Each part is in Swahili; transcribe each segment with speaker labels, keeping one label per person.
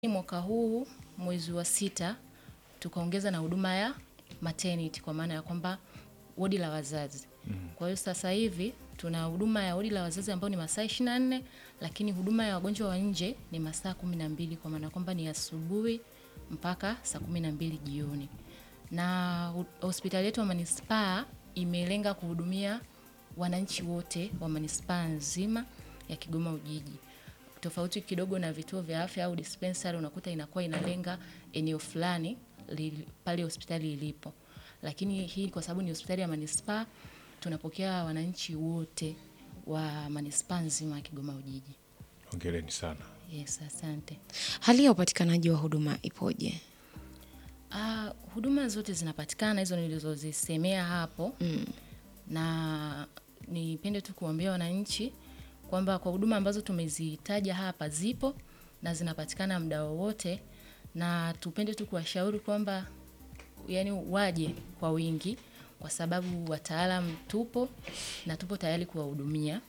Speaker 1: Mwaka huu mwezi wa sita tukaongeza na huduma ya maternity kwa maana ya kwamba wodi la wazazi. Kwa hiyo sasa hivi tuna huduma ya wodi la wazazi ambayo ni masaa 24 lakini huduma ya wagonjwa wa nje ni masaa 12 kwa maana ya kwamba ni asubuhi mpaka saa 12 jioni. Na hu- hospitali yetu ya manispaa imelenga kuhudumia wananchi wote wa manispaa nzima ya Kigoma Ujiji. Tofauti kidogo na vituo vya afya au dispensary unakuta inakuwa inalenga eneo fulani li- pale hospitali ilipo. Lakini hii kwa sababu ni hospitali ya manispaa tunapokea wananchi wote wa manispaa nzima ya Kigoma Ujiji.
Speaker 2: Hongereni sana.
Speaker 1: Yes, asante.
Speaker 3: Hali ya upatikanaji wa huduma ipoje?
Speaker 1: Ah, huduma zote zinapatikana hizo nilizozisemea hapo
Speaker 3: Mm.
Speaker 1: na nipende tu kuambia wananchi kwamba kwa huduma ambazo tumezitaja hapa zipo na zinapatikana muda wowote, na tupende tu kuwashauri kwamba yani waje kwa wingi, kwa sababu wataalam tupo na tupo tayari kuwahudumia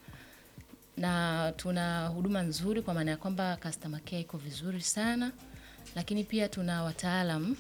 Speaker 1: na tuna huduma nzuri kwa maana ya kwamba customer care iko vizuri sana, lakini pia tuna wataalam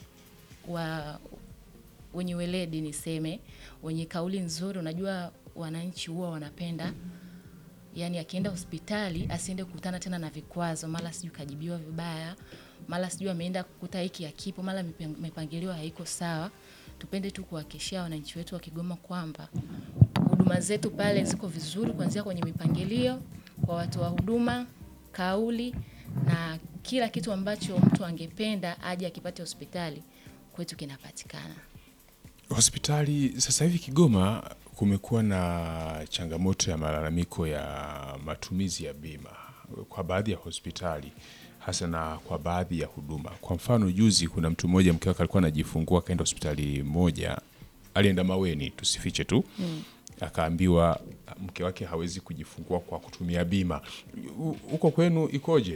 Speaker 1: wa wenye weledi niseme, wenye kauli nzuri. Unajua wananchi huwa wanapenda yani, akienda hospitali asiende kukutana tena na vikwazo, mara sijui kajibiwa vibaya, mara sijui ameenda kukuta hiki hakipo, mara mipe- mipangilio haiko sawa. Tupende tu kuhakikishia wananchi wetu wa Kigoma kwamba huduma zetu pale ziko vizuri, kuanzia kwenye mipangilio kwa watoa huduma, kauli na kila kitu ambacho mtu angependa aje akipate hospitali kwetu kinapatikana.
Speaker 2: Hospitali sasa hivi Kigoma kumekuwa na changamoto ya malalamiko ya matumizi ya bima kwa baadhi ya hospitali hasa na kwa baadhi ya huduma. Kwa mfano, juzi kuna mtu mmoja mke wake alikuwa anajifungua akaenda hospitali moja, alienda Maweni, tusifiche tu akaambiwa mke wake hawezi kujifungua kwa kutumia bima. Hu- Huko kwenu ikoje?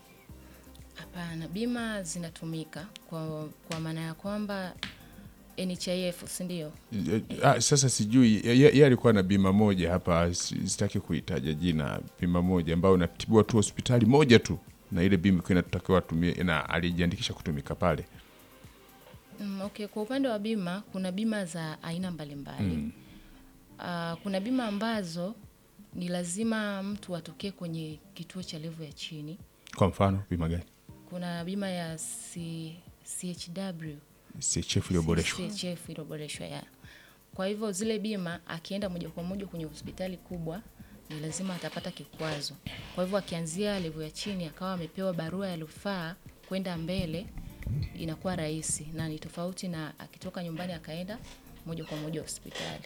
Speaker 1: Hapana, bima zinatumika kwa, kwa maana ya kwamba NHIF si ndio?
Speaker 2: Ah, sasa sijui ye- ye- yeye alikuwa na bima moja hapa, si- sitaki kuitaja jina, bima moja ambayo unatibiwa tu hospitali moja tu, na ile bima ilikuwa inatakiwa atumie, na alijiandikisha kutumika pale.
Speaker 1: Mm, okay, kwa upande wa bima kuna bima za aina mbalimbali mm. kuna bima ambazo ni lazima mtu atokee kwenye kituo cha levo ya chini.
Speaker 2: Kwa mfano bima gani?
Speaker 1: Kuna bima ya C, CHW
Speaker 2: CHF iliyoboreshwa.
Speaker 1: CHF iliyoboreshwa ya. Kwa hivyo zile bima akienda moja kwa moja kwenye hospitali kubwa ni lazima atapata kikwazo. Kwa hivyo akianzia level ya chini akawa amepewa barua ya rufaa kwenda mbele inakuwa rahisi na ni tofauti na akitoka nyumbani akaenda moja kwa moja hospitali.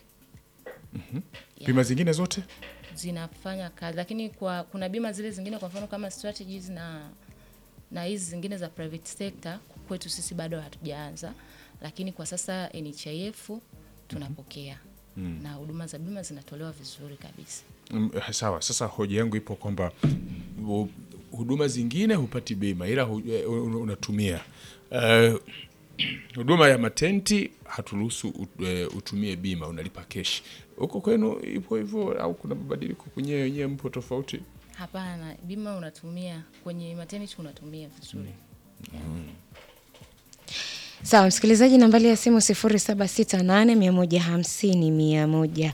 Speaker 2: Bima zingine zote
Speaker 1: Zinafanya kazi lakini kwa kuna bima zile zingine kwa mfano kama strategies na na hizi zingine za private sector kwetu sisi bado hatujaanza, lakini kwa sasa NHIF tunapokea na huduma za bima zinatolewa vizuri kabisa.
Speaker 2: Mm, sawa. Sasa hoja yangu ipo kwamba hu- huduma zingine hupati bima ila hu, eh, un- unatumia Eh, huduma ya matenti haturuhusu ut- eh, utumie bima, unalipa keshi. Huko kwenu ipo hivyo au kuna mabadiliko kwenyewe wenyewe mpo tofauti?
Speaker 1: Hapana, bima unatumia kwenye maternity unatumia vizuri.
Speaker 3: Sawa msikilizaji, nambari ya simu 0768150190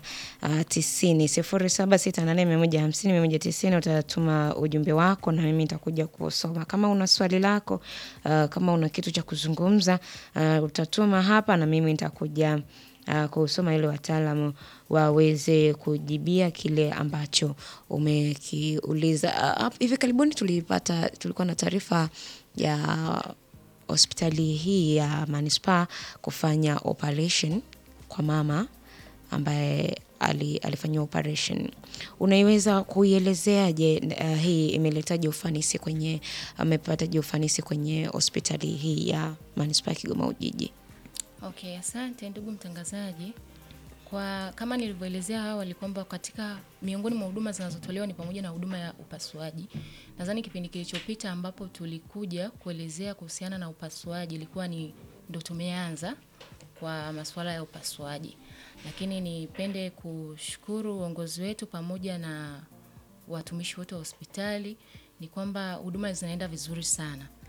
Speaker 3: 0768150190 utatuma ujumbe wako na mimi nitakuja kusoma. Kama una swali lako, uh, kama una kitu cha kuzungumza, uh, utatuma hapa na mimi nitakuja uh, kusoma ili wataalamu waweze kujibia kile ambacho umekiuliza. Uh, hap- hivi karibuni tulipata tulikuwa na taarifa ya hospitali hii ya manispaa kufanya operation kwa mama ambaye ali, alifanyiwa operation. Unaiweza kuielezeaje uh, hii imeletaje ufanisi kwenye amepataje ufanisi kwenye hospitali hii ya manispaa ya Kigoma Ujiji?
Speaker 1: Okay, asante ndugu mtangazaji. Kwa kama nilivyoelezea awali kwamba katika miongoni mwa huduma zinazotolewa ni pamoja na huduma ya upasuaji. Nadhani kipindi kilichopita ambapo tulikuja kuelezea kuhusiana na upasuaji ilikuwa ni ndo tumeanza kwa masuala ya upasuaji, lakini nipende kushukuru uongozi wetu pamoja na watumishi wote wa hospitali ni kwamba huduma zinaenda vizuri sana